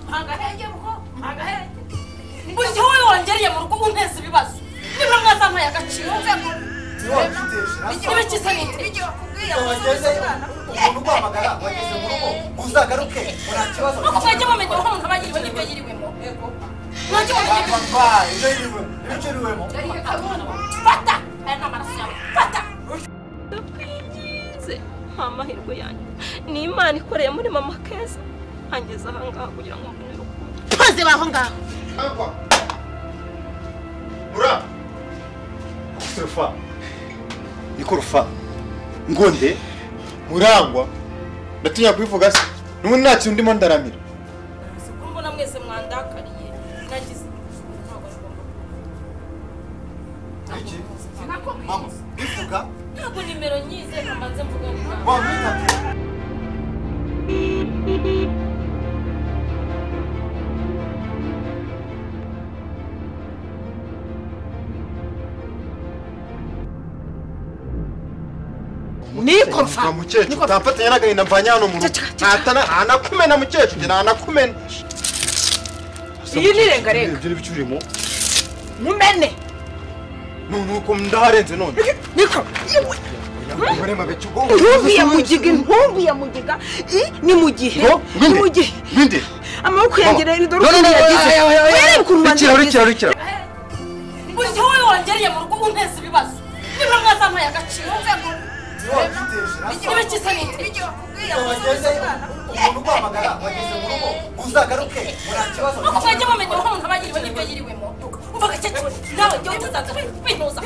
agahenge rugo agahenge buri gihe wowe wongereye mu rugo unteza ibibazo niba mwazampaye agaciro niba kiza n'iteke umuntu uguhamagara wageze mu rugo uzagaruke nta kibazo nuko mwajya mumenya aho umuntu aba yiriwe n'ibyo yiriwemo mwajya mumenya ibyo ibyo yiriwe ibice yiriwemo fata aya ni amaraso yawe fata ndakwigize nta mahirwe yanyu ni imana ikoreye muri mama keza angeze ahangaha kugira ngo mbone urukundo poze baho ngaho ntabwo mura ikorufa ikorufa ngonde murangwa ndatinya kubivuga se n'ubundi nta kintu ndimo ndaramira kuko mbona mwese mwandakariye nagize ntabwo ari ngombwa iki mama bivuga ntabwo nimero nyize mbanze mvuga ngo wamwitabye nikorufa Nta mukecuru utamfatanya n'agahinda mvanye hano mu rugo Cacaka. ntatana ntanakumena mukecuru njye ntanakumena Iyi ni irengarenga. ibyo ni ibyo urimo mumene none uko ndaharenze none niko umugore mabeca ubwonko intumbi ya mugiga intumbi ya mugiga i ni mu gihe ni mu gihe bindi amaboko yanjye rero dore No, no, ukuntu no, yagize aya, aya, aya. werebe ukuntu ubanza Rekera, yagize. rekera, rekera. buri gihe wowe wongereye mu rugo unteza ibibazo niba mwazampaye agaciro niba kiza n'iteke nuko mwajya mumenya aho umuntu aba yiriwe n'ibyo yiriwemo mvuga cyo nawe jya utuzaza winuza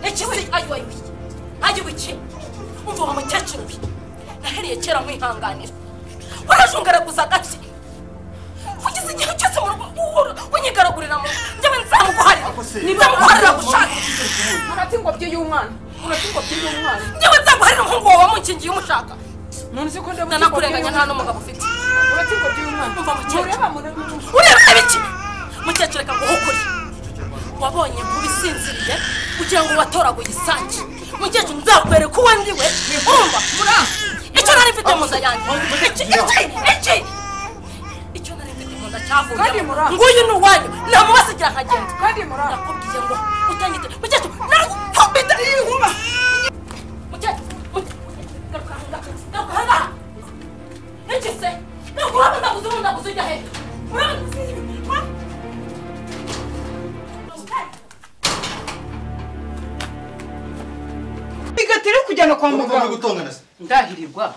ikizi ayo wayibiye ayo wiki umva wa mukecuru bi naheriye kera nkwihanganira warajungaraguza agace kugeza igihe cyose mu rugo uhora unyigaragurira mu njyewe nzamuguharira nzamuguharira gushaka urati ingobyi y'umwana urati ingobyi y'umwana njyewe nzaguharira umuhungu wawe wamukingiye umushaka muntu uzi ko ndabuze ndanakurenganya nta n'umugabo ufite urati ingobyi y'umwana Umva mukecuru. mureba mureba ureba ibiki mukecuru reka nguhe ukuri wabonye kuba isinziriye kugira ngo watoraguye isake mukecuru nzakwereka uwo ndi we urumva icyo nari mfite mu nda yanjye iki iki iki icyo nari mfite mu nda Kandi cyavuyemo mura. nguyu ni uwanyu namubasigira nkagenda kandi muraba nakubwiye ngo utangite mukecuru narakubita inkuba mukecuru mukecuru, garuka aha ngaha garuka aha ngaha iki se garuka urabona ndaguze ubu ndaguze ujya he urabona imigati iri kujyana kwa muganga gutongana se ndahirirwa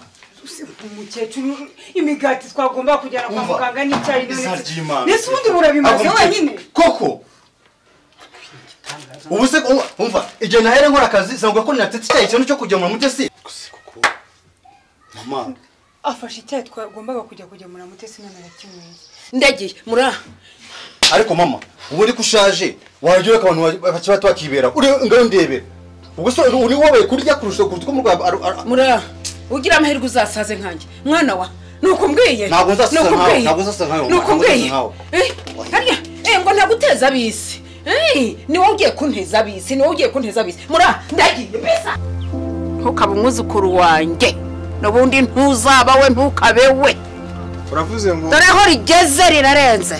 umukecuru imigati twagomba kujyana kwa Umva. muganga n'icyayi Izina ry'Imana. mbese ubundi murabimaze Agomba- wenyine koko ubu se umva- umva igihe nahere nkora akazi sinavuga ko ninatetse icyayi ikintu cyo kugemura mu gesi mama afashe icyayi twagombaga kujya kugemura mutesi none arakinyweye ndagiye mura ariko mama ubu uri ko ushaje wajya ureka abantu ba- bakiri bato bakibera uri ngaho ndebera ubwo se uri wowe kurya kurusha kuruta uko umurwayi aba- ara- ara- mura ugira amahirwe uzasaze nkanjye mwana wa nuko mbwiye Ntabwo nzasaza Nuko nkawe, mbwiye. ntabwo nzasaza nkawe, mwana, nuko ntabwo nzasaza mbwiye nkawe. Eh, harya eh, ngo ntaguteza abisi Eh, ni wowe ugiye kunteza abisi ni wowe ugiye kunteza abisi mura ndagiye mbisa ntukabe umwuzukuru wanjye n'ubundi ntuzaba we ntukabe we uravuze ngo dore aho rigeze rirarenze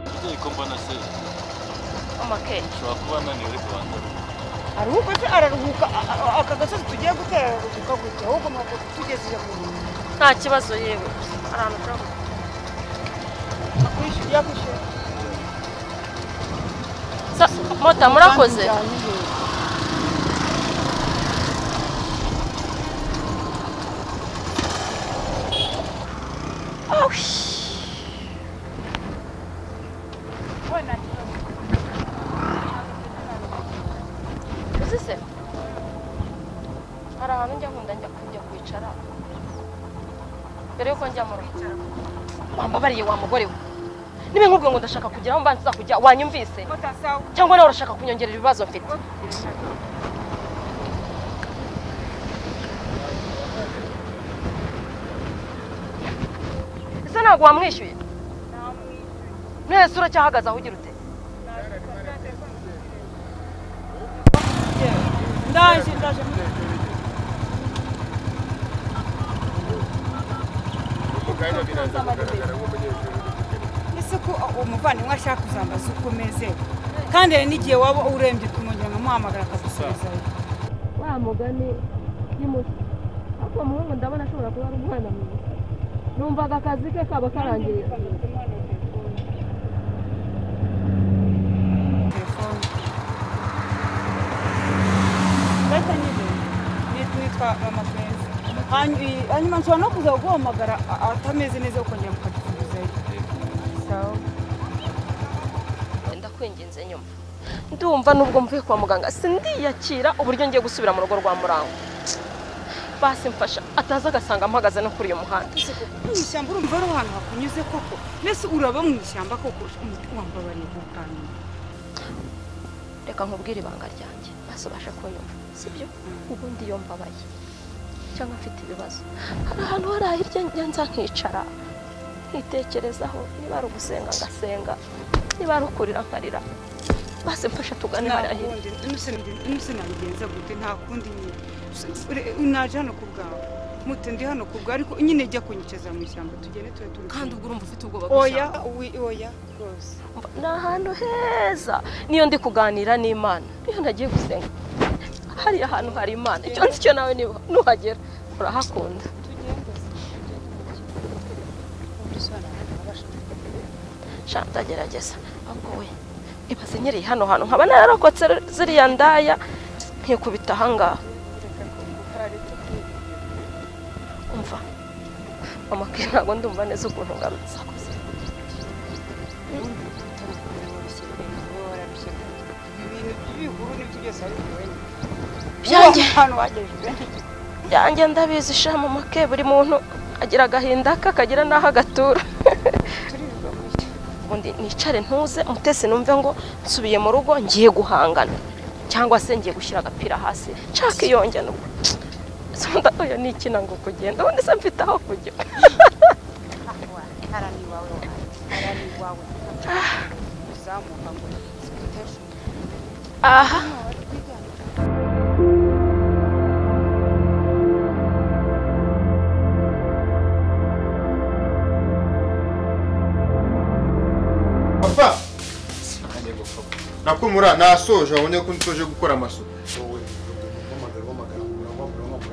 Umubyeyi ko mbona se mama keza ushobora kuba ananiwe ariko wanzara aruhuka se araruhuka a- a- aka gasozi tugiye gutera araruhuka gutya ahubwo mwaka tugejeje mu rugo nta kibazo yewe hari ahantu ushobora kujya. akwishyura yakwishyura mota mota murakoze uzi se hari ahantu njya nkunda njya kujya kwicara mbere yuko njya mu rugo wambabariye wa mugore we niba nkubwiye ngo ndashaka kugeraho mbanza uza kujya wanyumvise cyangwa nawe urashaka kunyongerera ibibazo mfite ese ntabwo wamwishyuye mwese uracyahagaze aho ugira ute ndaje ndaje ese ko uwo muvandimwe ashaka kuzambaza uko umeze kandi hari n'igihe waba urembye ukamwongera nkamuhamagara akagusubizayo wa mugani ni muto ariko uwo muhungu ndabona ashobora kuba ari umwana mwiza numvaga akazi ke kaba karangiye telefone ndahita nyibona nitwa nitwa mama feza Hanyu- hanyuma nshobora no kuza kuguhamagara a- atameze neza ukongera mukadusubizayo sawa ndakwinginze nyuma ndumva nubwo mvuye kwa muganga sindiyakira uburyo ngiye gusubira mu rugo rwa murango basi mfasha ataza agasanga mpagaze no kuri uyu muhanda mu ishyamba urumva ari ahantu hakunyuze koko mbese uraba mu ishyamba koko wambabariye ku kantu reka nkubwire ibanga ryanjye maze ubashe kunyumva sibyo ubundi iyo mbabaye cyangwa mfite ibibazo hari ahantu hari ahirya njya nza nkicara nkitekerezaho niba ari ugusenga ngasenga niba ari ukurira nkarira base mfasha tugane hariya hirya nuse nabigenza gute nta kundi nyine Ure- naje hano ku bwawe mute ndi hano ku bwawe ariko nyine jya kunyicaza mu ishyamba tugende tube turi kandi ubwo urumva ufite ubwoba oya wi- oya rwose ni ahantu heza niyo ndi kuganira n'imana niyo nagiye gusenga hariya hantu hari imana icyo nzi cyo nawe niba nuhagera urahakunda sha ndagerageza ahubwo we ibaze nyiri hano hantu nkaba nararokotse ziriya ndaya nkikubita ahangaha umva amakaye ntabwo ndumva neza ukuntu ngarutse ibintu by'ibihuru n'ibyo byose ari biwe Byanjye. ahantu wagejeje byanjye ndabizi shama make buri muntu agira agahinda ke akagira n'aho agatura ubundi nicare ntuze mutesi numve ngo nsubiye mu rugo ngiye guhangana cyangwa se ngiye gushyira agapira hasi nshaka iyonjya nubwo sonda oya ni ikina ngo kugenda ubundi se mfite aho kujya uzamuka ngo uteshe aha papa nakumura nasoje wabonye ko nsoje gukora amasuku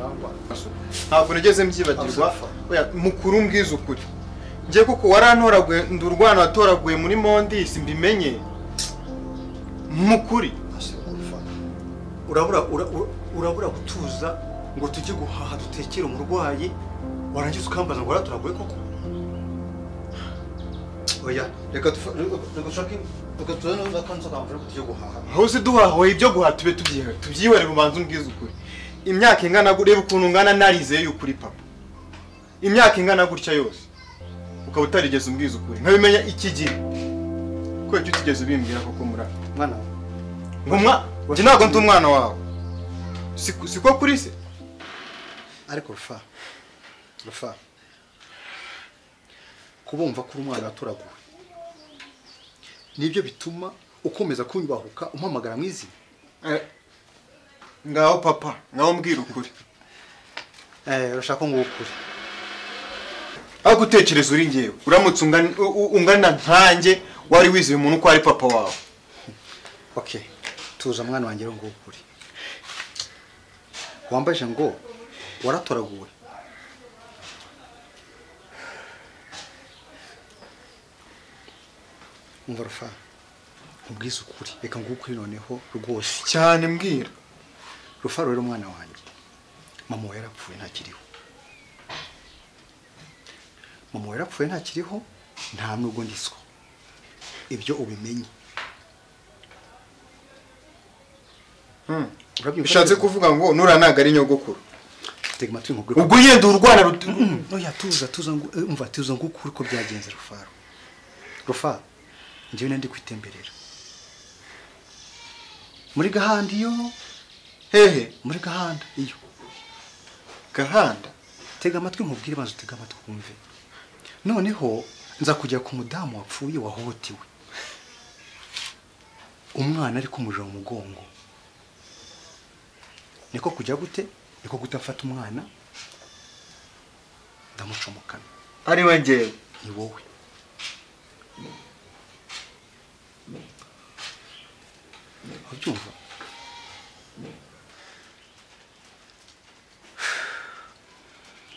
Amasuku. ntabwo nigeze mbyibagirwa Oya, mukuru mbwiza ukuri njye kuko warantoraguye ndi urwana watoraguye muri mondisi mbimenye mukuri urabura ura- ura- urabura gutuza ngo tujye guhaha dutekere umurwayi warangiza ukambaza ngo waraturaguye koko oya reka dufa- reka dushake reka tuzane n'akanzu kamvura ko tujye guhaha aho uzi duhahoye ibyo guhaha tube tubyihe- tubyihorere ubanza umbwize ukuri imyaka ingana gu- reba ukuntu ngana narizeye y'ukuri papa imyaka ingana gutya yose ukaba utarigeze umbwiza ukuri nkabimenya iki gihe kubera icyo utigeze ubimbwira koko murara mwana wawe nkumwa njye ntabwo ndi umwana wawe Si- siko kuri se ariko rufa rufa kubumva ko uri umwana watoraguwe nibyo bituma ukomeza kunyubahuka umpamagara mu izina Eh, ngaho papa ngaho mbwira ukuri Eh, urashaka ngo ukure aho gutekereza uri ngewe uramutse ungana- u- u- ungana nkanjye wari wizeye umuntu ko ari papa wawe okay tuza mwana wanjye rero ngo ukure wambaje ngo waratoraguwe umva rufa nkubwize ukuri reka ngukwinoneho rwose cyane mbwira rufaro rero umwana wanjye mama we yarapfuye ntakiriho mama we yarapfuye ntakiriho nta nubwo ndiswa ibyo ubimenye Urabyumva? bishatse kuvuga ngo nura ntabwo ari nyogokuru tega amatwi nkubwire ko- ubwo yenda urwana ruti oya tuza tuza ngu- eh, umva tuza ngukuri ko byagenze rufaro rufaro njyewe nari ndi kwitemberera muri gahanda iyo hehe muri gahanda iyo gahanda tega amatwi nkubwire banza utega amatwi wumve noneho nza kujya ku mudamu wapfuye wahohotewe umwana ariko umuriro mu mugongo niko kujya gute niko gutafata umwana ndamucomokana ari we ngewe ni wowe ubyumva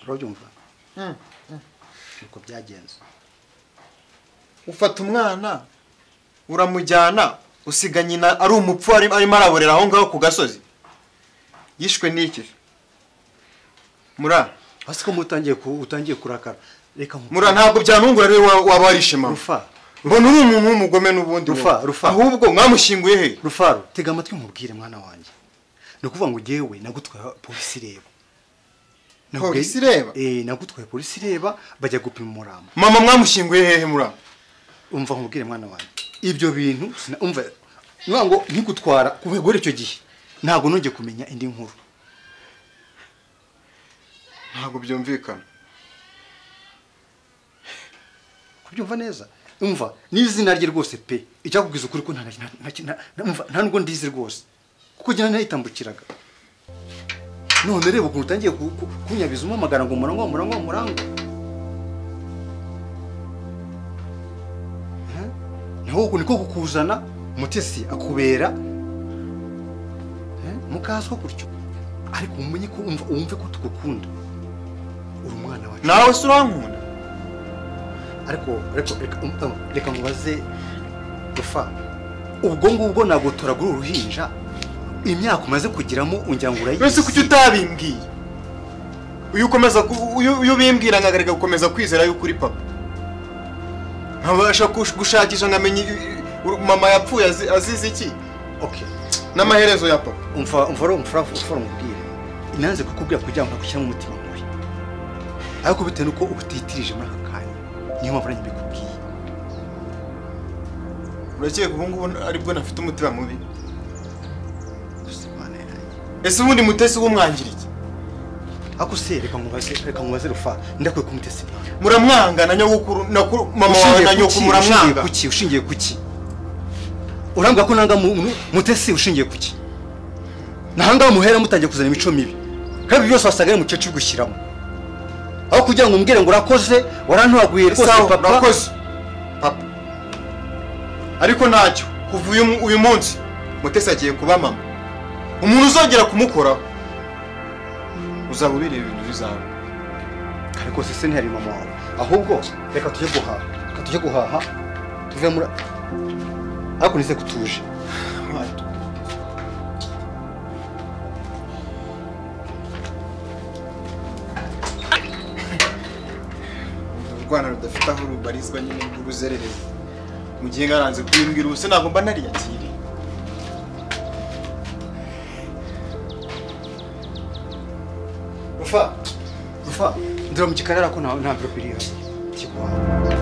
urabyumva nuko byagenze ufata umwana uramujyana usiga nyina ari umupfu ari- arimo araborera aho ngaho ku gasozi yishwe n'iki mura hasi ko mutangiye ku- utangiye kurakara reka nku- mura ntabwo byanungura rero wa- waba warishimamo rufa mbona uri umuntu w'umugome n'ubundi Rufa, wowe. Rufa. ahubwo mwamushyinguye he rufaro tega amatwi nkubwire mwana wanjye ni ukuvuga ngo ngewe nagutwaye polisi ireba Nagutwaye- Polisi ireba? Eh, nagutwaye polisi ireba bajya gupima umurama mama mwamushyinguye hehe mura umva nkubwire mwana wanjye ibyo bintu sina- umva ngira ngo nkigutwara kubegore icyo gihe ntabwo nongeye kumenya indi nkuru ntabwo byumvikana kubyumva neza umva n'izina rye rwose pe icyakubwiza ukuri ko nta nta- nta- nta- nta- umva, nta nubwo ndizi rwose kuko njye nayitambukiraga none reba ukuntu utangiye ku- ku- kunyabiza umamagara ngo murangwa murangwa murangwa Hã? naho uku niko kukuzana mutesi akubera Hã? mukazwa gutyo ariko umenye ko umva wumve ko tugukunda uri umwana wacu nawe se urankunda ariko ariko reka um- reka mubaze rufa ubwo ngubwo ntabwo turagura uruhinja imyaka umaze kugiramo ujya ngo urayizi mbese kuki utabimbwiye uyu ukomeza ku- uyu uyu ubimbwira nkagarega gukomeza kwizera yuko uri papa nkabasha kush- gushakisha nkamenya i- i- mama yapfuye azi- azize iki okay n'amaherezo ya papa umva umva ro umfura umfura umubwire nanze kukubwira kugira ngo ntakushyiramo umutima mubi ariko bitewe n'uko uba utiyitirije muri aka kanya niyo mpamvu nanjye mbikubwiye urakeka ubu ngubu aribwo nafite umutima mubi gusa imana yanjye ese ubundi mutesi w'umwangiriki ariko se reka mubaze reka mubaze rufa ndakwiye kumutesa imana muramwanga na nyogokuru na ku- mama wawe ushingiye na ku nyokuru muramwanga ki? ushingiye ku ki ushingiye ku ki urambwira ko nanga mu- mu- mutesi ushingiye ku ki nahanga muhera mutangiye kuzana imico mibi kandi byose wasaga ari mukecuru gushyiramo aho kugira ngo umbwire ngo urakoze warantoraguye rwose Sawa, papa urakoze papa ariko ntacyo kuva uyu mu- uyu munsi mutesi agiye kuba mama umuntu uzongera kumukoraho uzaba ubireba ibintu bizawe ariko se se ntihari mama wawe ahubwo reka tujye guhaha reka tujye guhaha tuve muri ariko nize kutuje urwana rudafite aho rubarizwa nyine rw'uruzererezi mu gihe naranze kuyimbwira ubuse ntabwo mba nariyakiriye rufa rufa ndira mu gikarara ko nta nta mvirope iri hasi tujye guhaha